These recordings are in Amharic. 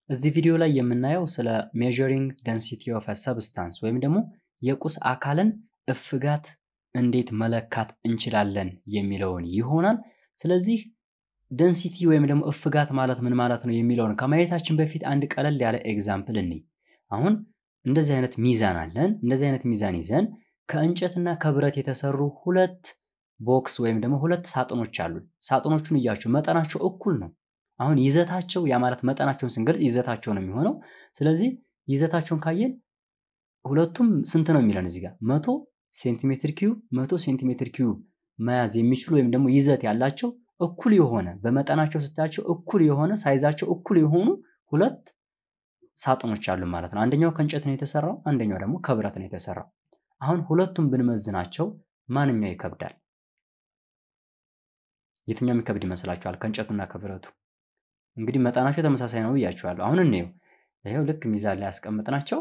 እዚህ ቪዲዮ ላይ የምናየው ስለ ሜዠሪንግ ደንሲቲ ኦፍ ሰብስታንስ ወይም ደግሞ የቁስ አካልን እፍጋት እንዴት መለካት እንችላለን የሚለውን ይሆናል። ስለዚህ ደንሲቲ ወይም ደግሞ እፍጋት ማለት ምን ማለት ነው የሚለውን ከማየታችን በፊት አንድ ቀለል ያለ ኤግዛምፕል እንይ። አሁን እንደዚህ አይነት ሚዛን አለን። እንደዚህ አይነት ሚዛን ይዘን ከእንጨትና ከብረት የተሰሩ ሁለት ቦክስ ወይም ደግሞ ሁለት ሳጥኖች አሉ። ሳጥኖቹን እያቸው መጠናቸው እኩል ነው። አሁን ይዘታቸው ያ ማለት መጠናቸውን ስንገልጽ ይዘታቸው ነው የሚሆነው። ስለዚህ ይዘታቸውን ካየን ሁለቱም ስንት ነው የሚለን እዚህ ጋር መቶ ሴንቲሜትር ኪዩብ መቶ ሴንቲሜትር ኪዩብ መያዝ የሚችሉ ወይም ደግሞ ይዘት ያላቸው እኩል የሆነ በመጠናቸው ስታያቸው እኩል የሆነ ሳይዛቸው እኩል የሆኑ ሁለት ሳጥኖች አሉ ማለት ነው። አንደኛው ከእንጨት ነው የተሰራው፣ አንደኛው ደግሞ ከብረት ነው የተሰራው። አሁን ሁለቱም ብንመዝናቸው ማንኛው ይከብዳል? የትኛው የሚከብድ ይመስላችኋል? ከእንጨቱና ከብረቱ እንግዲህ መጠናቸው ተመሳሳይ ነው ብያችኋለሁ። አሁን እንየው። ይኸው ልክ ሚዛን ላይ ያስቀምጥናቸው።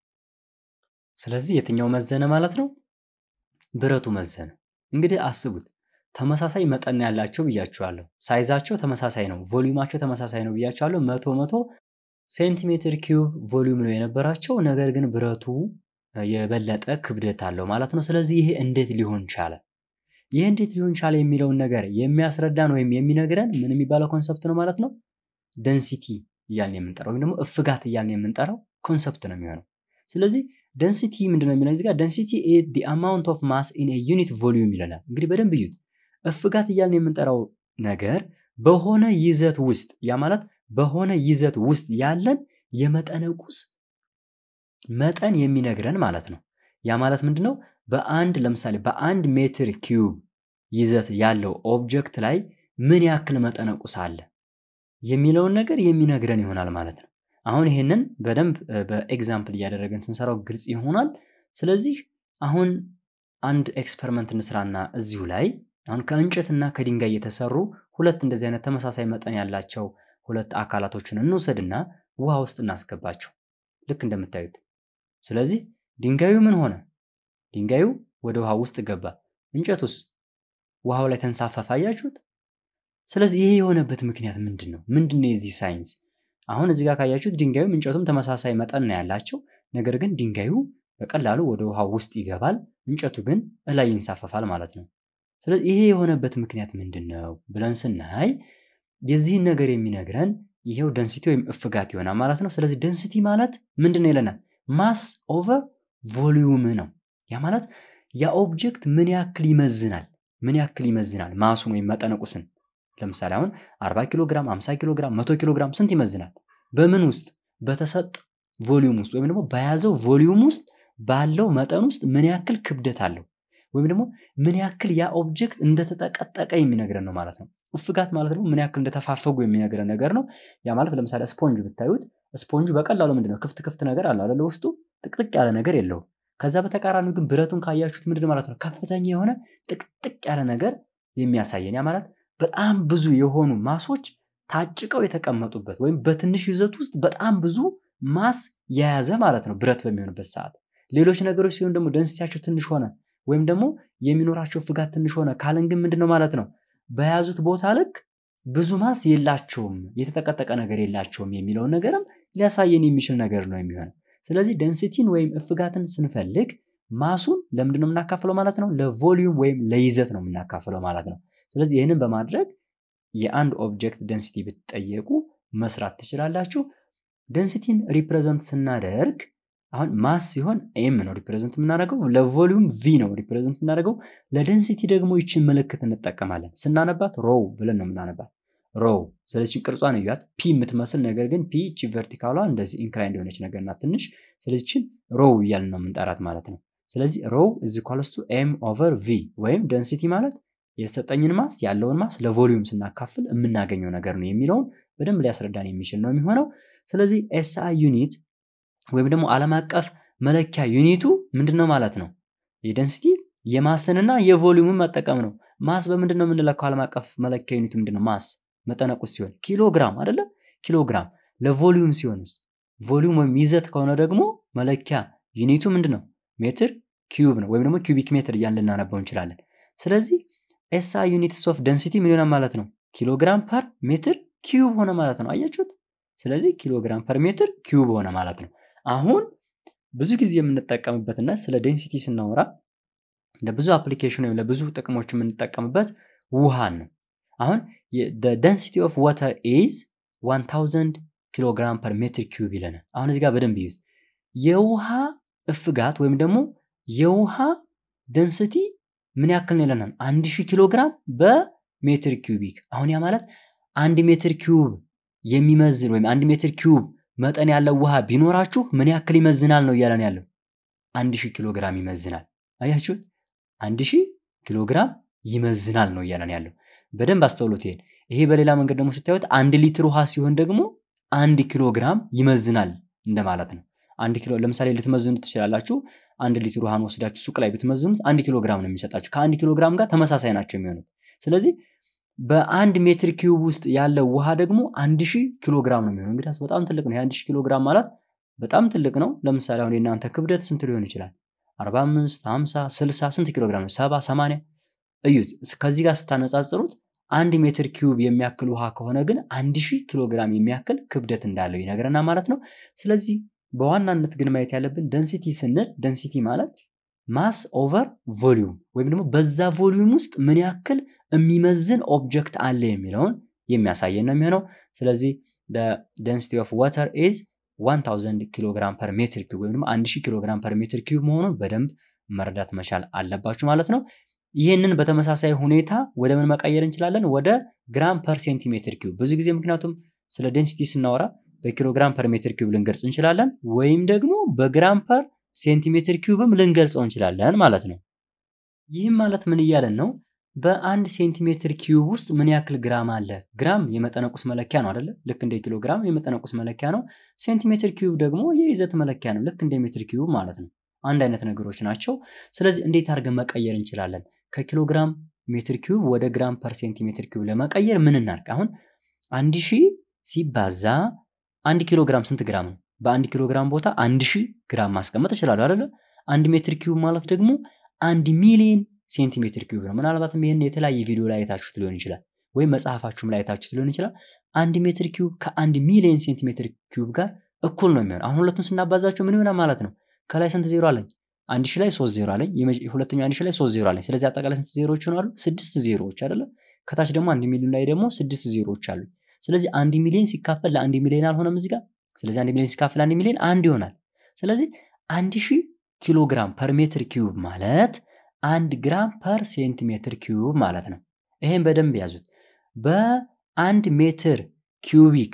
ስለዚህ የትኛው መዘነ ማለት ነው? ብረቱ መዘነ። እንግዲህ አስቡት፣ ተመሳሳይ መጠን ያላቸው ብያችኋለሁ። ሳይዛቸው ተመሳሳይ ነው፣ ቮሊዩማቸው ተመሳሳይ ነው ብያችኋለሁ። መቶ መቶ ሴንቲሜትር ኪዩብ ቮሊዩም ነው የነበራቸው። ነገር ግን ብረቱ የበለጠ ክብደት አለው ማለት ነው። ስለዚህ ይሄ እንዴት ሊሆን ቻለ? ይህ እንዴት ሊሆን ቻለ የሚለውን ነገር የሚያስረዳን ወይም የሚነግረን ምን የሚባለው ኮንሰፕት ነው ማለት ነው? ደንሲቲ እያልን የምንጠራው ወይም ደግሞ እፍጋት እያልን የምንጠራው ኮንሰፕት ነው የሚሆነው። ስለዚህ ደንሲቲ ምንድነው የሚለው እዚህ ጋር ደንሲቲ ዲ አማውንት ኦፍ ማስ ኢን ዩኒት ቮሊዩም ይለናል። እንግዲህ በደንብ እዩት። እፍጋት እያልን የምንጠራው ነገር በሆነ ይዘት ውስጥ ያ ማለት በሆነ ይዘት ውስጥ ያለን የመጠነ ቁስ መጠን የሚነግረን ማለት ነው። ያ ማለት ምንድን ነው? በአንድ ለምሳሌ በአንድ ሜትር ኪዩብ ይዘት ያለው ኦብጀክት ላይ ምን ያክል መጠነ ቁስ አለ የሚለውን ነገር የሚነግረን ይሆናል ማለት ነው። አሁን ይሄንን በደንብ በኤግዛምፕል እያደረገን ስንሰራው ግልጽ ይሆናል። ስለዚህ አሁን አንድ ኤክስፐሪመንት እንስራና እዚሁ ላይ አሁን ከእንጨትና ከድንጋይ የተሰሩ ሁለት እንደዚህ አይነት ተመሳሳይ መጠን ያላቸው ሁለት አካላቶችን እንውሰድና ውሃ ውስጥ እናስገባቸው ልክ እንደምታዩት። ስለዚህ ድንጋዩ ምን ሆነ? ድንጋዩ ወደ ውሃ ውስጥ ገባ። እንጨቱስ ውሃው ላይ ተንሳፈፈ። አያችሁት? ስለዚህ ይሄ የሆነበት ምክንያት ምንድን ነው? ምንድን ነው የዚህ ሳይንስ? አሁን እዚህ ጋር ካያችሁት ድንጋዩም እንጨቱም ተመሳሳይ መጠን ነው ያላቸው። ነገር ግን ድንጋዩ በቀላሉ ወደ ውሃው ውስጥ ይገባል፣ እንጨቱ ግን እላይ ይንሳፈፋል ማለት ነው። ስለዚህ ይሄ የሆነበት ምክንያት ምንድን ነው ብለን ስናይ የዚህን ነገር የሚነግረን ይሄው ደንሲቲ ወይም እፍጋት ይሆናል ማለት ነው። ስለዚህ ደንሲቲ ማለት ምንድን ነው ይለናል? ማስ ኦቨር ቮሊዩም ነው። ያ ማለት ያ ኦብጀክት ምን ያክል ይመዝናል፣ ምን ያክል ይመዝናል ማሱን ወይም መጠነቁስን ለምሳሌ አሁን 40 ኪሎ ግራም፣ 50 ኪሎ ግራም፣ 100 ኪሎ ግራም ስንት ይመዝናል? በምን ውስጥ በተሰጠ ቮሊዩም ውስጥ ወይም ደግሞ በያዘው ቮሊዩም ውስጥ ባለው መጠን ውስጥ ምን ያክል ክብደት አለው ወይም ደግሞ ምን ያክል ያ ኦብጀክት እንደተጠቀጠቀ የሚነግረን ነው ማለት ነው። እፍጋት ማለት ደግሞ ምን ያክል እንደተፋፈጉ የሚነግረን ነገር ነው። ያ ማለት ለምሳሌ ስፖንጅ ብታዩት ስፖንጁ በቀላሉ ምንድነው ክፍት ክፍት ነገር አለ አይደለ? ውስጡ ጥቅጥቅ ያለ ነገር የለውም። ከዛ በተቃራኒው ግን ብረቱን ካያችሁት ምንድን ማለት ነው ከፍተኛ የሆነ ጥቅጥቅ ያለ ነገር የሚያሳየን ያ ማለት በጣም ብዙ የሆኑ ማሶች ታጭቀው የተቀመጡበት ወይም በትንሽ ይዘት ውስጥ በጣም ብዙ ማስ የያዘ ማለት ነው ብረት በሚሆንበት ሰዓት። ሌሎች ነገሮች ሲሆን ደግሞ ደንስቲያቸው ትንሽ ሆነ ወይም ደግሞ የሚኖራቸው ፍጋት ትንሽ ሆነ ካለን ግን ምንድን ነው ማለት ነው በያዙት ቦታ ልክ ብዙ ማስ የላቸውም፣ የተጠቀጠቀ ነገር የላቸውም የሚለውን ነገርም ሊያሳየን የሚችል ነገር ነው የሚሆነው። ስለዚህ ደንሲቲን ወይም እፍጋትን ስንፈልግ ማሱን ለምንድን ነው የምናካፍለው ማለት ነው? ለቮሊዩም ወይም ለይዘት ነው የምናካፍለው ማለት ነው። ስለዚህ ይህንን በማድረግ የአንድ ኦብጀክት ደንሲቲ ብትጠየቁ መስራት ትችላላችሁ። ደንሲቲን ሪፕሬዘንት ስናደርግ አሁን ማስ ሲሆን ኤም ነው ሪፕሬዘንት የምናደርገው፣ ለቮሊዩም ቪ ነው ሪፕሬዘንት የምናደርገው። ለደንሲቲ ደግሞ ይችን ምልክት እንጠቀማለን። ስናነባት ሮው ብለን ነው የምናነባት ሮው። ስለዚህ ቅርጿን እዩት፣ ፒ የምትመስል ነገር ግን ፒ እቺ ቨርቲካሏ እንደዚህ ኢንክላይንድ የሆነች ነገር ናት ትንሽ። ስለዚህ ችን ሮው እያልን ነው የምንጠራት ማለት ነው። ስለዚህ ሮው እዚ ኳልስቱ ኤም ኦቨር ቪ ወይም ደንሲቲ ማለት የተሰጠኝን ማስ ያለውን ማስ ለቮሊዩም ስናካፍል የምናገኘው ነገር ነው የሚለውን በደንብ ሊያስረዳን የሚችል ነው የሚሆነው። ስለዚህ ኤስአይ ዩኒት ወይም ደግሞ ዓለም አቀፍ መለኪያ ዩኒቱ ምንድን ነው ማለት ነው? የደንሲቲ የማስንና የቮሊዩምን መጠቀም ነው። ማስ በምንድን ነው የምንለካው? ዓለም አቀፍ መለኪያ ዩኒቱ ምንድን ነው? ማስ መጠነቁስ ሲሆን ኪሎግራም አይደለ? ኪሎግራም። ለቮሊዩም ሲሆንስ ቮሊዩም ወይም ይዘት ከሆነ ደግሞ መለኪያ ዩኒቱ ምንድን ነው? ሜትር ኪዩብ ነው፣ ወይም ደግሞ ኪዩቢክ ሜትር እያልን ልናነበው እንችላለን። ስለዚህ ኤስአይ ዩኒትስ ኦፍ ደንሲቲ ምን ይሆናል ማለት ነው? ኪሎግራም ፐር ሜትር ኪዩብ ሆነ ማለት ነው። አያችሁት? ስለዚህ ኪሎግራም ፐር ሜትር ኪዩብ ሆነ ማለት ነው። አሁን ብዙ ጊዜ የምንጠቀምበትና ስለ ዴንሲቲ ስናወራ ለብዙ አፕሊኬሽን ወይም ለብዙ ጥቅሞች የምንጠቀምበት ውሃን ነው። አሁን ደንሲቲ ኦፍ ዋተር ኢዝ 1000 ኪሎግራም ፐር ሜትር ኪዩብ ይለናል። አሁን እዚህ ጋር በደንብ ይዩት። የውሃ እፍጋት ወይም ደግሞ የውሃ ደንስቲ ምን ያክል ነው ይለናል? 1000 ኪሎ ግራም በሜትር ኪዩቢክ። አሁን ያ ማለት አንድ ሜትር ኪዩብ የሚመዝን ወይም አንድ ሜትር ኪዩብ መጠን ያለው ውሃ ቢኖራችሁ ምን ያክል ይመዝናል ነው እያለን ያለው? አንድ ሺህ ኪሎ ግራም ይመዝናል። አያችሁት? አንድ ሺህ ኪሎ ግራም ይመዝናል ነው እያለን ያለው። በደንብ አስተውሎት ይሄን። ይሄ በሌላ መንገድ ደግሞ ስታዩት አንድ ሊትር ውሃ ሲሆን ደግሞ አንድ ኪሎ ግራም ይመዝናል እንደማለት ነው። አንድ ኪሎ ለምሳሌ ልትመዝኑት ትችላላችሁ። አንድ ሊትር ውሃን ወስዳችሁ ሱቅ ላይ ብትመዝኑት አንድ ኪሎ ግራም ነው የሚሰጣችሁ። ከአንድ ኪሎ ግራም ጋር ተመሳሳይ ናቸው የሚሆኑት። ስለዚህ በአንድ ሜትር ኪዩብ ውስጥ ያለው ውሃ ደግሞ አንድ ሺህ ኪሎ ግራም ነው የሚሆነው። እንግዲህ በጣም ትልቅ ነው። የአንድ ሺህ ኪሎ ግራም ማለት በጣም ትልቅ ነው። ለምሳሌ አሁን የእናንተ ክብደት ስንት ሊሆን ይችላል? 45፣ 50፣ 60 ስንት ኪሎ ግራም ነው? 70፣ 80 እዩት። ከዚህ ጋር ስታነጻጽሩት አንድ ሜትር ኪዩብ የሚያክል ውሃ ከሆነ ግን አንድ ሺህ ኪሎ ግራም የሚያክል ክብደት እንዳለው ይነግረናል ማለት ነው። ስለዚህ በዋናነት ግን ማየት ያለብን ደንሲቲ ስንል ደንሲቲ ማለት ማስ ኦቨር ቮሊዩም ወይም ደግሞ በዛ ቮሊዩም ውስጥ ምን ያክል የሚመዝን ኦብጀክት አለ የሚለውን የሚያሳየን ነው የሚሆነው። ስለዚህ ደንሲቲ ኦፍ ዋተር ኢዝ 1000 ኪሎ ግራም ፐር ሜትር ኪዩብ ወይም ደግሞ 1000 ኪሎ ግራም ፐር ሜትር ኪዩብ መሆኑን በደንብ መረዳት መቻል አለባችሁ ማለት ነው። ይህንን በተመሳሳይ ሁኔታ ወደ ምን መቀየር እንችላለን? ወደ ግራም ፐር ሴንቲሜትር ኪዩብ። ብዙ ጊዜ ምክንያቱም ስለ ዴንሲቲ ስናወራ በኪሎግራም ፐር ሜትር ኪዩብ ልንገልጽ እንችላለን፣ ወይም ደግሞ በግራም ፐር ሴንቲሜትር ኪዩብም ልንገልጸው እንችላለን ማለት ነው። ይህም ማለት ምን እያለን ነው? በአንድ ሴንቲሜትር ኪዩብ ውስጥ ምን ያክል ግራም አለ? ግራም የመጠነቁስ መለኪያ ነው አይደለ? ልክ እንደ ኪሎግራም የመጠነቁስ መለኪያ ነው። ሴንቲሜትር ኪዩብ ደግሞ የይዘት መለኪያ ነው፣ ልክ እንደ ሜትር ኪዩብ ማለት ነው። አንድ አይነት ነገሮች ናቸው። ስለዚህ እንዴት አድርገን መቀየር እንችላለን? ከኪሎግራም ሜትር ኪዩብ ወደ ግራም ፐር ሴንቲሜትር ኪዩብ ለመቀየር ምን እናድርግ? አሁን አንድ ሺህ ሲባዛ አንድ ኪሎ ግራም ስንት ግራም ነው? በአንድ ኪሎ ግራም ቦታ አንድ ሺህ ግራም ማስቀመጥ እችላለሁ አይደለ? አንድ ሜትር ኪዩብ ማለት ደግሞ አንድ ሚሊዮን ሴንቲሜትር ኪዩብ ነው። ምናልባትም ይህን የተለያየ ቪዲዮ ላይ አይታችሁት ሊሆን ይችላል፣ ወይም መጽሐፋችሁም ላይ አይታችሁት ሊሆን ይችላል። አንድ ሜትር ኪዩብ ከአንድ ሚሊዮን ሴንቲሜትር ኪዩብ ጋር እኩል ነው የሚሆን። አሁን ሁለቱን ስናባዛቸው ምን ይሆናል ማለት ነው? ከላይ ስንት ዜሮ አለኝ? አንድ ሺህ ላይ ሶስት ዜሮ አለኝ። ሁለተኛው አንድ ሺህ ላይ ሶስት ዜሮ አለኝ። ስለዚህ አጠቃላይ ስንት ዜሮዎች ይሆናሉ? ስድስት ዜሮዎች አይደለ? ከታች ደግሞ አንድ ሚሊዮን ላይ ደግሞ ስድስት ዜሮዎች አሉ። ስለዚህ አንድ ሚሊዮን ሲካፈል ለአንድ ሚሊዮን አልሆነም እዚህ ጋር። ስለዚህ አንድ ሚሊዮን ሲካፈል አንድ ሚሊዮን አንድ ይሆናል። ስለዚህ አንድ ሺህ ኪሎ ግራም ፐር ሜትር ኪዩብ ማለት አንድ ግራም ፐር ሴንቲሜትር ኪዩብ ማለት ነው። ይሄን በደንብ ያዙት። በአንድ ሜትር ኪዩቢክ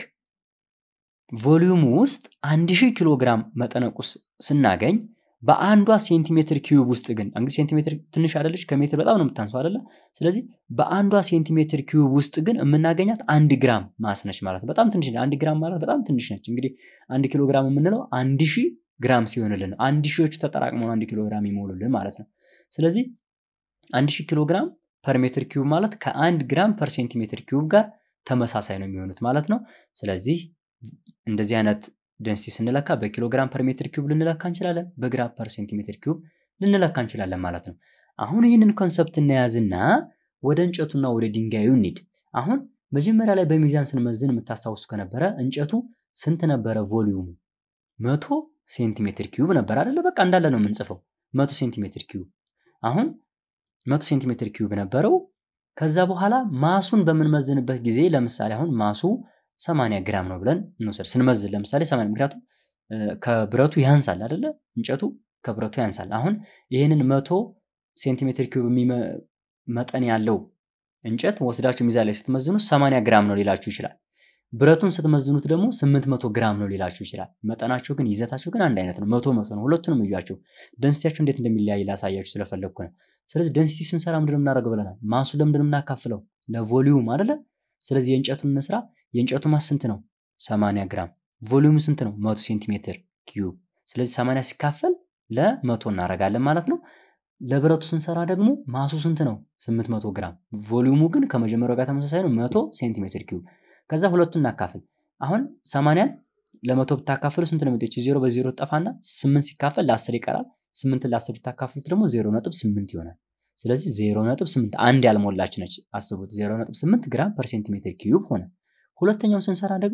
ቮሊዩም ውስጥ አንድ ሺህ ኪሎ ግራም መጠነቁስ ስናገኝ በአንዷ ሴንቲሜትር ኪዩብ ውስጥ ግን እንግዲህ ሴንቲሜትር ትንሽ አይደለች፣ ከሜትር በጣም ነው የምታንሰው አይደለ? ስለዚህ በአንዷ ሴንቲሜትር ኪዩብ ውስጥ ግን የምናገኛት አንድ ግራም ማስ ነች ማለት ነው። በጣም ትንሽ አንድ ግራም ማለት በጣም ትንሽ ነች። እንግዲህ አንድ ኪሎ ግራም የምንለው አንድ ሺህ ግራም ሲሆንልን ነው። አንድ ሺዎቹ ተጠራቅመው አንድ ኪሎ ግራም ይሞሉልን ማለት ነው። ስለዚህ አንድ ሺህ ኪሎ ግራም ፐር ሜትር ኪዩብ ማለት ከአንድ ግራም ፐር ሴንቲሜትር ኪዩብ ጋር ተመሳሳይ ነው የሚሆኑት ማለት ነው። ስለዚህ እንደዚህ አይነት ደንሲቲ ስንለካ በኪሎግራም ፐር ሜትር ኪዩብ ልንለካ እንችላለን፣ በግራም ፐር ሴንቲሜትር ኪዩብ ልንለካ እንችላለን ማለት ነው። አሁን ይህንን ኮንሰፕት እናያዝና ወደ እንጨቱና ወደ ድንጋዩ እንሂድ። አሁን መጀመሪያ ላይ በሚዛን ስንመዝን የምታስታውሱ ከነበረ እንጨቱ ስንት ነበረ? ቮሊዩሙ መቶ ሴንቲሜትር ኪዩብ ነበር አይደለ? በቃ እንዳለ ነው የምንጽፈው መቶ ሴንቲሜትር ኪዩብ። አሁን መቶ ሴንቲሜትር ኪዩብ ነበረው። ከዛ በኋላ ማሱን በምንመዝንበት ጊዜ ለምሳሌ አሁን ማሱ 80 ግራም ነው ብለን እንውሰድ። ስንመዝን ለምሳሌ 80 ምክንያቱም ከብረቱ ያንሳል አይደለ? እንጨቱ ከብረቱ ያንሳል። አሁን ይህንን መቶ ሴንቲሜትር ኪዩብ መጠን ያለው እንጨት ወስዳችሁ ሚዛን ላይ ስትመዝኑ 80 ግራም ነው ሊላችሁ ይችላል። ብረቱን ስትመዝኑት ደግሞ 800 ግራም ነው ሊላችሁ ይችላል። መጠናቸው ግን ይዘታቸው ግን አንድ አይነት ነው። መቶ መቶ ነው። ሁለቱንም እያቸው ደንሲቲያቸው እንዴት እንደሚለያይ ላሳያችሁ ስለፈለግኩ ነው። ስለዚህ ደንሲቲ ስንሰራ ምንድን የምናደርገው ብለናል? ማሱ ለምንድን የምናካፍለው? ለቮሊዩም አይደለ? ስለዚህ የእንጨቱን እንስራ። የእንጨቱ ማስ ስንት ነው? 80 ግራም። ቮሊዩሙ ስንት ነው? መቶ ሴንቲሜትር ኪዩብ። ስለዚህ 80 ሲካፈል ለመቶ እናደርጋለን ማለት ነው። ለብረቱ ስንሰራ ደግሞ ማሱ ስንት ነው? 800 ግራም። ቮሊዩሙ ግን ከመጀመሪያው ጋር ተመሳሳይ ነው፣ መቶ ሴንቲሜትር ኪዩብ። ከዛ ሁለቱን እናካፍል። አሁን 80ን ለመቶ ብታካፍሉ ስንት ነው የሚወጣው? ዜሮ በዜሮ ጠፋና 8 ሲካፈል ለ10 ይቀራል። 8 ለ10 ብታካፍሉት ደግሞ 0.8 ይሆናል። ስለዚህ 0.8 አንድ ያልሞላች ነች። አስቡት 0.8 ግራም ፐር ሴንቲሜትር ኪዩብ ሆነ። ሁለተኛውን ስንሰራ ደግሞ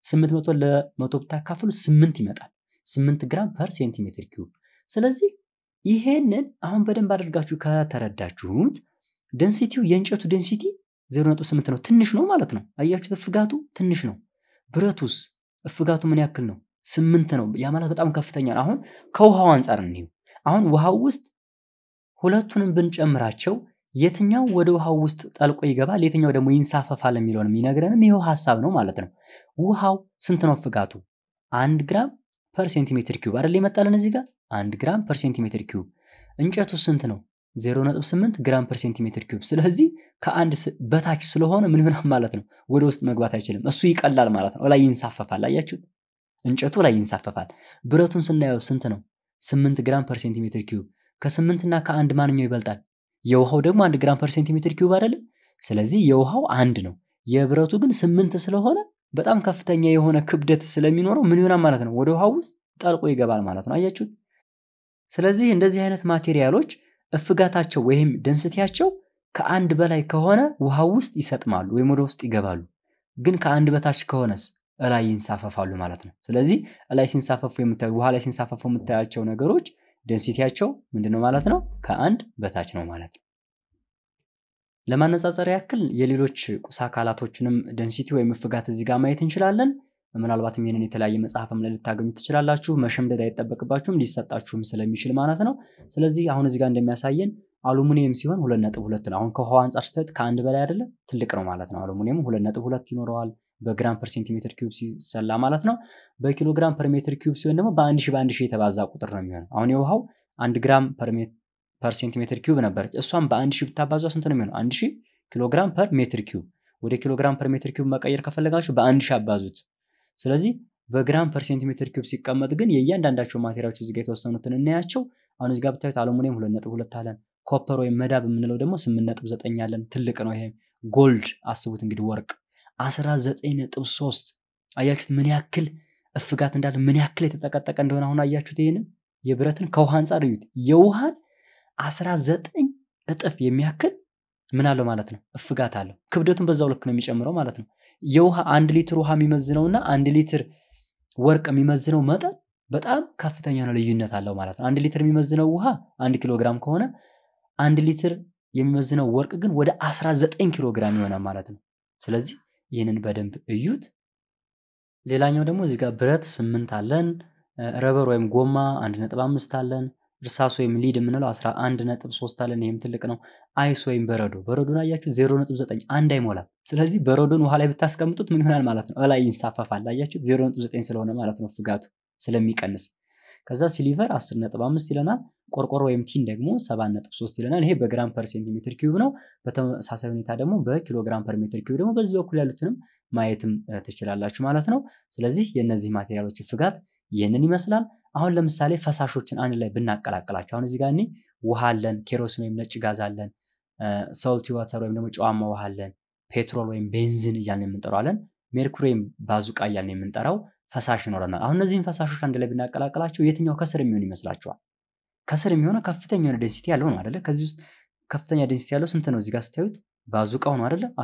800 ለመቶ ብታካፍሉ 8 ይመጣል። 8 ግራም ፐር ሴንቲሜትር ኪዩብ። ስለዚህ ይሄንን አሁን በደንብ አድርጋችሁ ከተረዳችሁት ደንሲቲው የእንጨቱ ደንሲቲ 0.8 ነው፣ ትንሽ ነው ማለት ነው። አያችሁት? እፍጋቱ ትንሽ ነው። ብረቱስ እፍጋቱ ምን ያክል ነው? ስምንት ነው። ያ ማለት በጣም ከፍተኛ ነው። አሁን ከውሃው አንጻር እንየው። አሁን ውሃው ውስጥ ሁለቱንም ብንጨምራቸው የትኛው ወደ ውሃው ውስጥ ጠልቆ ይገባል፣ የትኛው ደግሞ ይንሳፈፋል የሚለውን የሚነግረንም ይኸው ሀሳብ ነው ማለት ነው። ውሃው ስንት ነው እፍጋቱ? አንድ ግራም ፐር ሴንቲሜትር ኪዩብ አይደል የመጣልን እዚህ ጋር አንድ ግራም ፐር ሴንቲሜትር ኪዩብ። እንጨቱ ስንት ነው? 0.8 ግራም ፐር ሴንቲሜትር ኪዩብ። ስለዚህ ከአንድ በታች ስለሆነ ምን ይሆናል ማለት ነው? ወደ ውስጥ መግባት አይችልም። እሱ ይቀላል ማለት ነው። ላይ ይንሳፈፋል። አያችሁት? እንጨቱ ላይ ይንሳፈፋል። ብረቱን ስናየው ስንት ነው? 8 ግራም ፐር ሴንቲሜትር ኪዩብ። ከስምንት እና ከአንድ ማንኛው ይበልጣል? የውሃው ደግሞ አንድ ግራም ፐር ሴንቲሜትር ኪዩብ አይደለም? ስለዚህ የውሃው አንድ ነው። የብረቱ ግን ስምንት ስለሆነ በጣም ከፍተኛ የሆነ ክብደት ስለሚኖረው ምን ይሆናል ማለት ነው? ወደ ውሃው ውስጥ ጠልቆ ይገባል ማለት ነው። አያችሁት? ስለዚህ እንደዚህ አይነት ማቴሪያሎች እፍጋታቸው ወይም ደንስቲያቸው ከአንድ በላይ ከሆነ ውሃው ውስጥ ይሰጥማሉ ወይም ወደ ውስጥ ይገባሉ። ግን ከአንድ በታች ከሆነስ እላይ ይንሳፈፋሉ ማለት ነው። ስለዚህ እላይ ሲንሳፈፉ የምታዩ ውሃ ላይ ሲንሳፈፉ የምታያቸው ነገሮች ደንሲቲያቸው ምንድነው ማለት ነው? ከአንድ በታች ነው ማለት ነው። ለማነጻጸር ያክል የሌሎች ቁስ አካላቶችንም ደንሲቲ ወይም እፍጋት እዚህ ጋር ማየት እንችላለን። ምናልባትም ይህንን የተለያየ መጽሐፍም ላይ ልታገኙ ትችላላችሁ። መሸምደድ አይጠበቅባችሁም ሊሰጣችሁም ስለሚችል ማለት ነው። ስለዚህ አሁን እዚህ ጋር እንደሚያሳየን አሉሚኒየም ሲሆን ሁለት ነጥብ ሁለት ነው። አሁን ከውሃው አንጻር ስታዩት ከአንድ በላይ አይደለም ትልቅ ነው ማለት ነው። አሉሚኒየሙ ሁለት ነጥብ ሁለት ይኖረዋል በግራም ፐር ሴንቲሜትር ኪዩብ ሲሰላ ማለት ነው። በኪሎ ግራም ፐር ሜትር ኪዩብ ሲሆን ደግሞ በአንድ ሺህ በአንድ ሺህ የተባዛ ቁጥር ነው የሚሆነው። አሁን የውሃው አንድ ግራም ፐር ሴንቲሜትር ኪዩብ ነበረች። እሷም በአንድ ሺህ ብታባዟ ስንት ነው የሚሆነው? አንድ ሺህ ኪሎ ግራም ፐር ሜትር ኪዩብ። ወደ ኪሎ ግራም ፐር ሜትር ኪዩብ መቀየር ከፈለጋችሁ በአንድ ሺህ አባዙት። ስለዚህ በግራም ፐር ሴንቲሜትር ኪዩብ ሲቀመጥ ግን የእያንዳንዳቸው ማቴሪያሎች እዚጋ የተወሰኑትን እናያቸው። አሁን እዚጋ ብታዩት አሉሚኒየም ሁለት ነጥብ ሁለት አለን። ኮፐር ወይም መዳብ የምንለው ደግሞ ስምንት ነጥብ ዘጠኝ አለን። ትልቅ ነው ይሄ። ጎልድ አስቡት እንግዲህ ወርቅ አስራ ዘጠኝ ነጥብ ሶስት አያችሁት? ምን ያክል እፍጋት እንዳለ ምን ያክል የተጠቀጠቀ እንደሆነ አሁን አያችሁት? ይህንን የብረትን ከውሃ አንጻር እዩት። የውሃን አስራ ዘጠኝ እጥፍ የሚያክል ምን አለው ማለት ነው እፍጋት አለው። ክብደቱን በዛው ልክ ነው የሚጨምረው ማለት ነው። የውሃ አንድ ሊትር ውሃ የሚመዝነውና አንድ ሊትር ወርቅ የሚመዝነው መጠን በጣም ከፍተኛ ነው፣ ልዩነት አለው ማለት ነው። አንድ ሊትር የሚመዝነው ውሃ አንድ ኪሎ ግራም ከሆነ አንድ ሊትር የሚመዝነው ወርቅ ግን ወደ 19 ኪሎ ግራም ይሆናል ማለት ነው። ስለዚህ ይህንን በደንብ እዩት። ሌላኛው ደግሞ እዚህ ጋር ብረት ስምንት አለን። ረበር ወይም ጎማ አንድ ነጥብ አምስት አለን። እርሳስ ወይም ሊድ የምንለው 11 ነጥብ 3 አለን። ይህም ትልቅ ነው። አይስ ወይም በረዶ በረዶን አያችሁ 0.9 አንድ አይሞላም። ስለዚህ በረዶን ውሃ ላይ ብታስቀምጡት ምን ይሆናል ማለት ነው? እላይ ይንሳፈፋል። አያችሁት 0.9 ስለሆነ ማለት ነው ፍጋቱ ስለሚቀንስ። ከዛ ሲሊቨር 10.5 ይለናል። ቆርቆሮ ወይም ቲን ደግሞ 7.3 ይለናል። ይሄ በግራም ፐር ሴንቲሜትር ኪዩብ ነው። በተመሳሳይ ሁኔታ ደግሞ በኪሎግራም ፐር ሜትር ኪዩብ ደግሞ በዚህ በኩል ያሉትንም ማየትም ትችላላችሁ ማለት ነው። ስለዚህ የእነዚህ ማቴሪያሎች ፍጋት ይህንን ይመስላል። አሁን ለምሳሌ ፈሳሾችን አንድ ላይ ብናቀላቅላቸው አሁን እዚህ ጋር እኔ ውሃ አለን፣ ኬሮሲን ወይም ነጭ ጋዝ አለን፣ ሶልቲ ዋተር ወይም ደግሞ ጨዋማ ውሃ አለን፣ ፔትሮል ወይም ቤንዚን እያልን የምንጠራው አለን፣ ሜርኩሪ ወይም ባዙቃ እያልን የምንጠራው ፈሳሽ ይኖረናል። አሁን እነዚህን ፈሳሾች አንድ ላይ ብናቀላቅላቸው የትኛው ከስር የሚሆን ይመስላችኋል? ከስር የሚሆነው ከፍተኛ የሆነ ዴንሲቲ ያለው ነው አይደለ? ከዚህ ውስጥ ከፍተኛ ዴንሲቲ ያለው ስንት ነው? እዚህ ጋር ስታዩት ባዙቃው ነው አይደለ?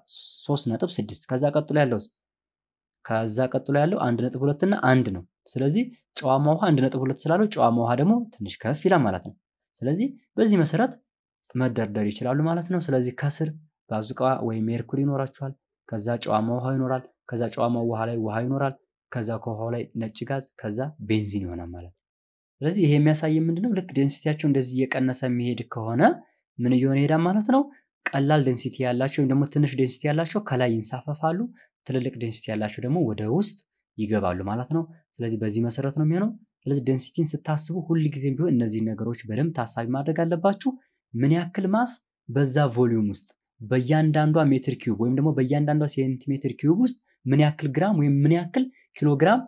13.6 ከዛ ቀጥሎ ያለው ከዛ ቀጥሎ ያለው አንድ ነጥብ ሁለት እና አንድ ነው። ስለዚህ ጨዋማ ውሃ አንድ ነጥብ ሁለት ስላለው ጨዋማ ውሃ ደግሞ ትንሽ ከፍ ይላል ማለት ነው። ስለዚህ በዚህ መሰረት መደርደር ይችላሉ ማለት ነው። ስለዚህ ከስር ባዙቃ ወይም ሜርኩሪ ይኖራችኋል። ከዛ ጨዋማ ውሃ ይኖራል። ከዛ ጨዋማ ውሃ ላይ ውሃ ይኖራል። ከዛ ከውሃው ላይ ነጭ ጋዝ፣ ከዛ ቤንዚን ይሆናል ማለት ነው። ስለዚህ ይሄ የሚያሳይ ምንድነው? ልክ ዴንሲቲያቸው እንደዚህ እየቀነሰ የሚሄድ ከሆነ ምን እየሆነ ይሄዳል ማለት ነው። ቀላል ዴንሲቲ ያላቸው ወይም ደግሞ ትንሽ ዴንሲቲ ያላቸው ከላይ ይንሳፈፋሉ። ትልልቅ ዴንሲቲ ያላቸው ደግሞ ወደ ውስጥ ይገባሉ ማለት ነው። ስለዚህ በዚህ መሰረት ነው የሚሆነው። ስለዚህ ዴንሲቲን ስታስቡ ሁል ጊዜም ቢሆን እነዚህ ነገሮች በደንብ ታሳቢ ማድረግ አለባችሁ። ምን ያክል ማስ በዛ ቮሊዩም ውስጥ በእያንዳንዷ ሜትር ኪዩብ ወይም ደግሞ በእያንዳንዷ ሴንቲሜትር ኪዩብ ውስጥ ምን ያክል ግራም ወይም ምን ያክል ኪሎግራም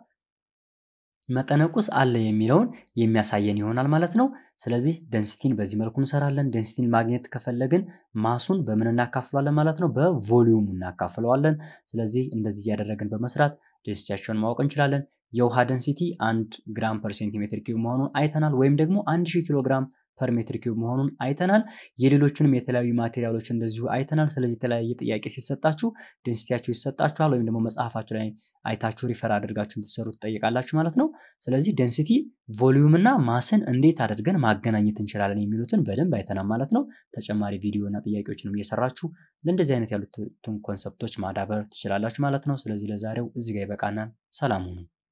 መጠነቁስ አለ የሚለውን የሚያሳየን ይሆናል ማለት ነው። ስለዚህ ደንሲቲን በዚህ መልኩ እንሰራለን። ደንሲቲን ማግኘት ከፈለግን ማሱን በምን እናካፍለዋለን ማለት ነው? በቮሊዩም እናካፍለዋለን። ስለዚህ እንደዚህ እያደረግን በመስራት ደንሲቲያቸውን ማወቅ እንችላለን። የውሃ ደንሲቲ አንድ ግራም ፐር ሴንቲሜትር ኪዩብ መሆኑን አይተናል። ወይም ደግሞ አንድ ሺህ ኪሎ ግራም ፐር ሜትር ኪዩብ መሆኑን አይተናል። የሌሎችንም የተለያዩ ማቴሪያሎች እንደዚሁ አይተናል። ስለዚህ የተለያየ ጥያቄ ሲሰጣችሁ ዴንሲቲያቸው ይሰጣችኋል ወይም ደግሞ መጽሐፋችሁ ላይ አይታችሁ ሪፈር አድርጋችሁ እንድትሰሩ ትጠይቃላችሁ ማለት ነው። ስለዚህ ዴንሲቲ ቮሊዩም እና ማስን እንዴት አድርገን ማገናኘት እንችላለን የሚሉትን በደንብ አይተናል ማለት ነው። ተጨማሪ ቪዲዮ እና ጥያቄዎችንም እየሰራችሁ ለእንደዚህ አይነት ያሉትን ኮንሰፕቶች ማዳበር ትችላላችሁ ማለት ነው። ስለዚህ ለዛሬው እዚህ ጋር ይበቃናል። ሰላም ሁኑ።